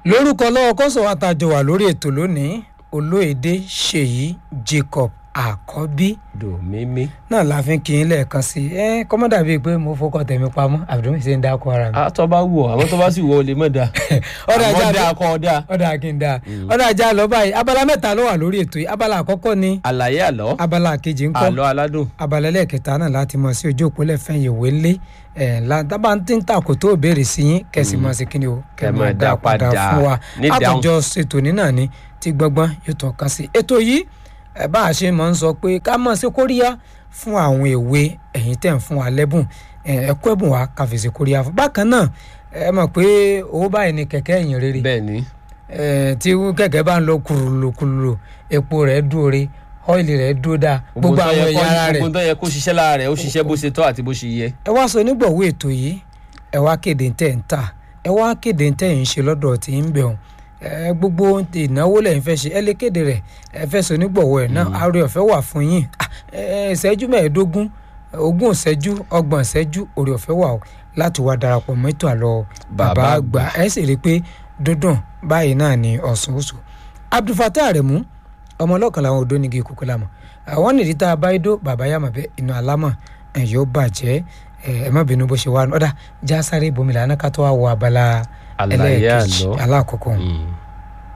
lórúkọ lọ́wọ́ kọ́sọ̀ àtàjọ wà lórí ètò lónìí olóyèdè ṣèyí jacob àkọ́bí dòmímí. náà la fi ń kí n lẹ́ẹ̀kan sí i ẹ kọ́mọ́dà bíi pé mo fọkọ tẹ̀mí pamọ́ àbùdó ṣe ń dákọ̀ ara mi. àtọ́ bá wù ọ́ àwọn tó bá sì wọ olè mọ̀ dá. ọ̀dà ajá àmọ́ dá kọ́ ọ dá. ọ̀dà kí n dá ọ̀dà ajá lọ báyìí abala mẹ́ta ló wà lórí ètò yìí abala àkọ́kọ́ ni àlàyé àlọ́ abala kejì ńkọ́ àlọ́ aládùn. abala ẹlẹ́ẹ̀kẹta náà láti mọ̀ sí ojú òpó lẹ́fẹ̀ẹ́ ìwé ńlé ẹ̀ lábà tí ń takò tó béèrè sí yín kẹ̀sì mọ̀ sí kíni o Kẹ́ máa dá padà fún wa ní dáhùn. àtòjọ ṣètò nínà ni tí gbọ́ngbọ́n yóò tọ́ ka sí ètò yìí ẹ̀ bá a ṣe máa ń sọ pé ká mọ̀ sí kóríyá fún àwọn èwe ẹ̀yin tẹ̀ ń fún wa lẹ́bùn ẹ̀ ẹ kó ẹ̀bùn wa ká fi sí kóríyá fún bákan náà ẹ mọ̀ pé owó báyìí ni kẹ̀kẹ́ ẹ̀yìn rere bẹ́ẹ̀ ni ẹ̀ tí kẹ̀kẹ́ bá ń lọ kùrùlùkùrùlù epo rẹ̀ dúró re ọ́ìlì rẹ̀ dúró dáa gbogbo tó àwọn yẹ ẹ̀yà kó- ara rẹ̀ gbogbo tó yẹ kó ṣiṣẹ́ lára rẹ̀ ó ṣiṣẹ́ bó ṣe tọ́ àti bó ṣe yẹ. ẹ wá sọ onígbọ̀wọ́ ètò yìí ẹ wá kéde tẹ̀ ń tà ẹ wá kéde tẹ̀ ń ṣe lọ́dọ̀ tí ń bẹ̀ ọ́n ẹ gbogbo ìnáwó lẹ́yìn fẹ́ ṣe ẹ lè kéde rẹ̀ ẹ fẹ́ sọ onígbọ̀wọ́ ẹ̀ náà àárẹ ọ̀fẹ́ wà fún yín Ah, ẹ ìṣẹ́jú mẹ́ẹ̀ẹ́dógún ogún ìṣẹ́jú ọgbọ̀n ìṣẹ́jú orí ọ̀fẹ́ wà o láti wá darapọ̀ mọ́ ètò àlọ́ bàbá Bàbá àgbà ẹ sì rí i pé dúndùn báyìí náà ni ọ̀sùn oṣù abdulfatah aremu ọmọ ọlọ́kan làwọn odò nígi kúkú lámọ̀ àwọn nìdí tá a bá idó bàbá yàmà bẹ inú alámọ̀ ẹ̀ yóò bàjẹ́ ẹ̀ ẹ má bínú bó ṣe wà ọ̀dà já sáré bomi lànà ká tó wá wọ abala Àlàyé ẹlẹ́ẹ̀kejì àlọ́. alákọ̀ọ́kọ́. Mm.